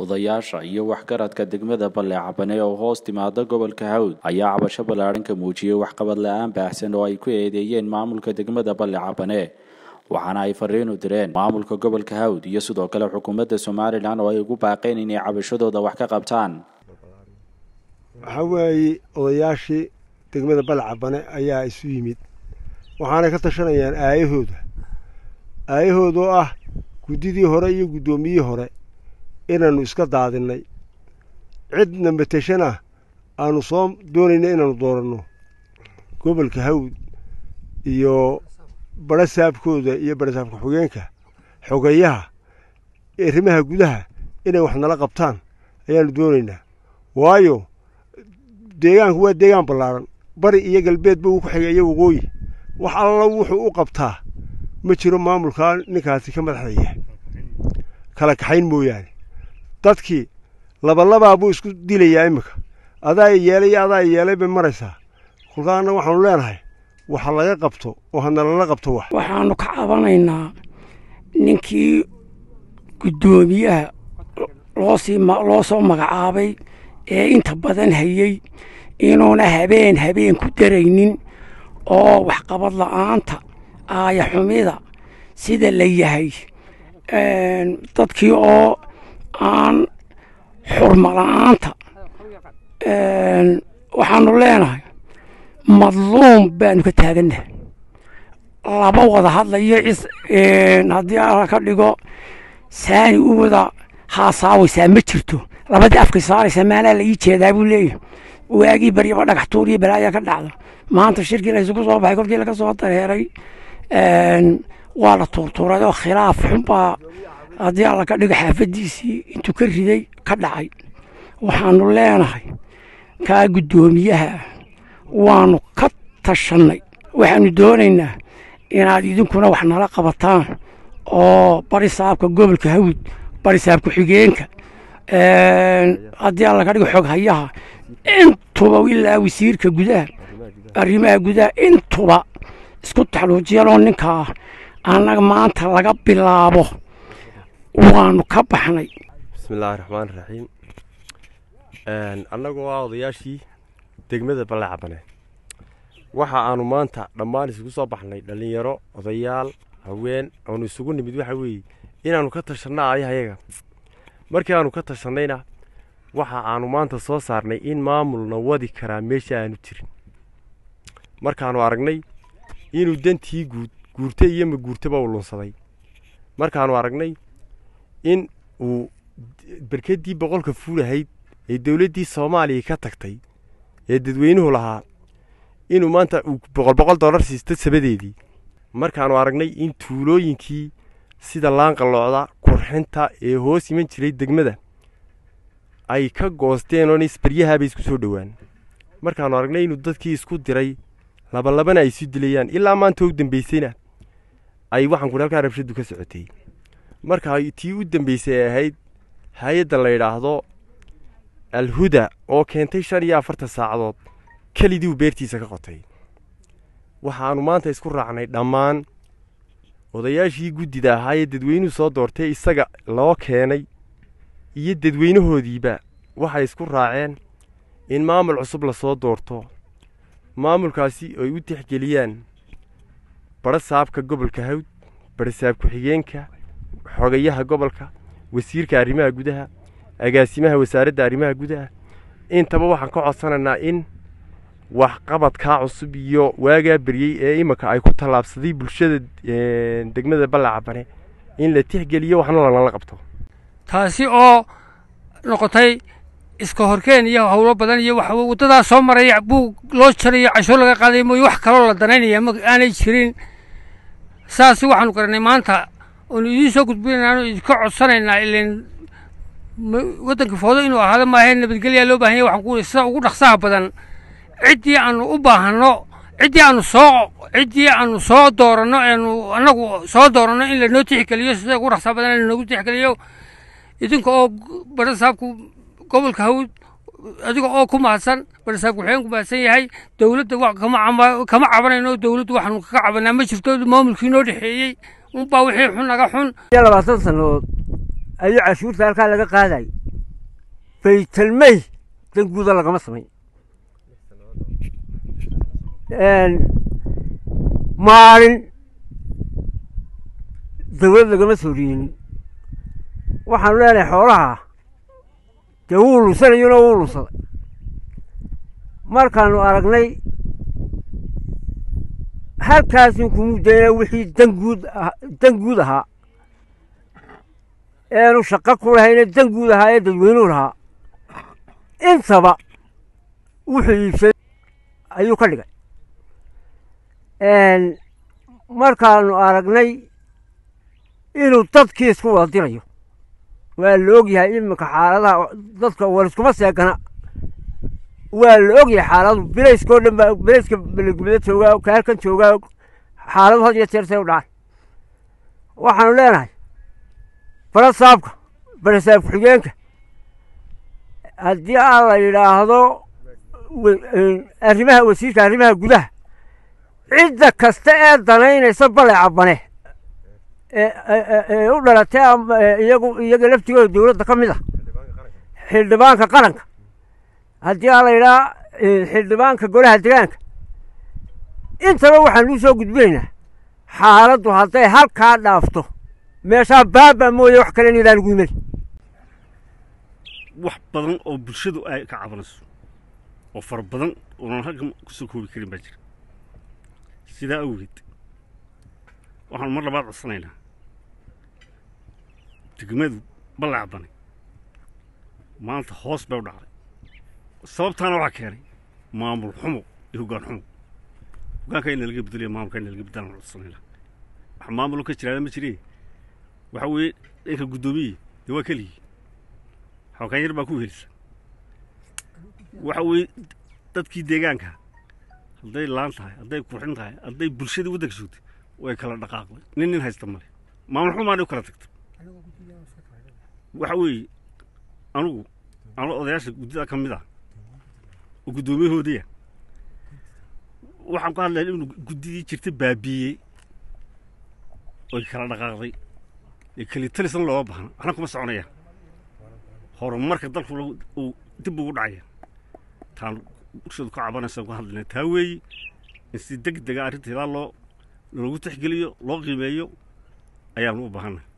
odayaasha iyo waxgaradka degmada balle cabane oo hoos timaada gobolka hawd ayaa cabasho ballaadhan ka muujiyey waxqabad la-aan baahsan oo ay ku eedeeyeen maamulka degmada balle cabane waxaana ay fariin u direen maamulka gobolka hawd iyo sidoo kale xukuumadda somalilan oo ay ugu baaqeen inay cabashadooda wax ka qabtaan waxaa weeye odayaashii degmada balle cabane ayaa isu yimid waxaanay ka tashanayaan aayahooda aayahooda oo ah guddidii hore iyo guddoomiyihii hore inaannu iska daadinnay cidna mateshana aanu soo doonayna inaannu dooranno gobolka hawd iyo badho saabkooda iyo badho saabka xogeenka xogeyaha arrimaha gudaha inay wax nala qabtaan ayaannu doonaynaa waayo deegaanku waa deegaan ballaadhan bari iyo galbeedba wuu ku xigay iyo waqooyi wax alla wuxuu u qabtaa ma jiro maamulkaa ninkaasi ka madaxda yahay kala kaxayn mooyaane dadkii labalabaa buu isku dilayaa iminka adaa yeelay iyo adaa yeelay bay maraysaa kolkaana waxaanu leenahay waxa laga qabto oo hanalala qabto wax waxaanu ka cabanaynaa ninkii guddoomiyaha loosii loo soo magacaabay ee inta badan hayey inuuna habeen habeen ku daraynin oo waxqabad la'aanta aaya xumida sida la yahay dadkii oo aan xurmo la'aanta waxaanu leenahay madluum baanu ka taagannahay laba wada hadlayo haddii ala ka dhigo saani u wada haasaawaysaa ma jirto labadii afkay saaraysaa maalaa la ii jeedaa buu leeyahay waagii baryaba dhagax tuur iyo balaayaa ka dhacda maanta shirkii la isugu soo baxay kolkii laga soo dareeray waa la tuurtuuray oo khilaaf xunbaa haddii alla ka dhigo xaafaddiisii intuu ka riday ka dhacay waxaanu leenahay kaa guddoomiyaha waanu ka tashannay waxaanu doonaynaa inaad idinkuna wax nala qabataan oo bari saabka gobolka hawd bari saabka xigeenka haddii alla ka dhigo xog hayaha intuba ilaa wasiirka gudaha arrimaha gudaha intuba isku taxluujiyaloo ninkaa annaga maanta laga bilaabo waanu ka baxnay bismillaahi raxmaan raxiim annagoo ah odayaashii degmada balle cabane waxa aanu maanta dhammaan isugu soo baxnay dhallinyaro odayaal haween aanu isugu nimid waxa weeye inaannu ka tashanno ayahayaga markii aanu ka tashannayna waxa aanu maanta soo saarnay in maamulna wadi karaa meesha aanu jirin markaannu aragnay inuu dantii guud guurta iyo maguurtaba uu lunsaday markaannu aragnay in uu berkeddii boqolka fuulahayd ee dowladdii soomaaliya ka tagtay ee dadweynuhu lahaa inuu maanta uu boqol boqol dollar siisto sabadeedii markaannu aragnay in tuulooyinkii sida laanqaloocda qurxinta ee hoos iman jiray degmada ay ka goosteen oo isbaryahaabay isku soo dhowaan markaannu aragnay inuu dadkii isku diray labalabana ay isu dilayaan ilaa maanta u dambaysayna ay waxaan kudhi halkaa rabshaddu ka socotay marka tii u dambaysay ay ahayd hay-adda la yidhaahdo alhuda oo keentay shan iyo afartan saacadood kelidiiu beertiisa ka qotay waxaannu maanta isku raacnay dhammaan odayaashii guddida ahaa ee dadweynuhu soo doortay isaga loo keenay iyo dadweynahoodiiba waxay isku raaceen in maamul cusub lasoo doorto maamulkaasi ay u tixgeliyaan badho saabka gobolka hawd badho saab ku-xigeenka xogayaha gobolka wasiirka arrimaha gudaha agaasimaha wasaaradda arrimaha gudaha intaba waxaan ka codsanaynaa in waxqabadkaa cusub iyo waagaa beryey ee iminka ay ku tallaabsaday bulshada degmada balle cabane in la tixgeliyo waxna lanala qabto taasi oo noqotay iska horkeen iyo howlo badan iyo wax waddadaa soo maraya buug loo jarayo cashuur laga qaaday mooye wax kaloo la danaynaya ma aanay jirin saasi waxaanu garanay maanta oonu idiin soo gudbinaynaanu idinka codsanaynaa ilan waddanka foodo inuu ahaado maahae nabadgelyaa loo bahan yahy waxaan ku sida ugu dhaqsaha badan ciddii aanu u baahanno ciddii aanu soo ciddii aanu soo dooranno eenu annagu soo dooranno in lanoo tixgeliyo sida ugu dhaqsaha badan lanoogu tixgeliyo idinka oo badha saabku gobolka hawd adiga oo ku mahadsan badha saabku waxeen ku mahadsan yahay dowladda wa kama kama cabanayno dowladdu waxaanu kaga cabanaa ma jirto maamulkii noo dhexeeyey unbaa wixii xun naga xun labaatan sannadood ayuu cashuurta halkaa laga qaaday baytalmey dan guuda lagama samayn maalin dawlad lagama soo riyinin waxaanu leenahay xoolaha dee wuu lunsanayona wuu lunsaday markaanu aragnay halkaasin kumu dayna wixii danguud dan guud ahaa eenu shaqo ku lahayna dan guud ahaa ee dadweynuhu lahaa intaba wuxuu iibsaday ayuu ka dhigay markaanu aragnay inuu dadkii isku wada dirayo waa la ogyahay iminka xaaladaha dadka waliskuma seegana waa la ogyahay xaaladu bilayskao dhan baa bilayska belegubada joogaa ka halkan joogaa xaaladu had iyo jeer say u dhacaan waxaanu leenahay barasaabka barasaab ku-xigeenka haddii aan la yidhaahdo arrimaha wasiirka arrimaha gudaha cidda kasta ee danaynaysa bale cabane ee u dhalatay iyagu iyaga laftigooda dowladda ka mid ah xildhibaanka qaranka haddii aan la yidhaha xildhibaanka golaha degaanka intaba waxaan u soo gudbinaynaa xaaladdu hadday halkaa dhaafto meeshaa baaba mooye wax kale nidaan ugu imani wax badan oo bulshadu ay ka cabanayso oo fara badan oonan ragga kusoo koobi karin baa jira sidaa awgeed waxaanu mar labaad codsanaynaa degmadu ballacbanay maanta hoos bay u dhacday sababtaana waxaa keenay maamul xumo iyo hoggaan xumo hoggaanka in laga bedeliyo maamulka in laga bedelaan codsanaynaa wax maamulo ka jiraada ma jiree waxa weeye dhanka guddoomiye dee waa keligii xoogaan yar baa ku helisa waxa weeye dadkii deegaanka hadday laan tahay hadday qurxin tahay hadday bulshadii waddanka joogtay way kala dhaqaaqday nin nin haysta male maamul xumaanay u kala tagtay waxa weeye anugu anu odayaasha guddida ka mid ah oo guddoomiyahoodiya waxaan ku hadlaya inuu guddidii jirta baabiiyey oy kala dhaqaaqday ee keli talisan looga baahna waxna kuma soconayaan horumarka dalku uu dib ugu dhacaya taan bulshadu ka cabanaysa ku hadlayna taa weeyi in si deg dega arrinteedaa loo loogu tixgeliyo loo qiimeeyo ayaanu u baahannahay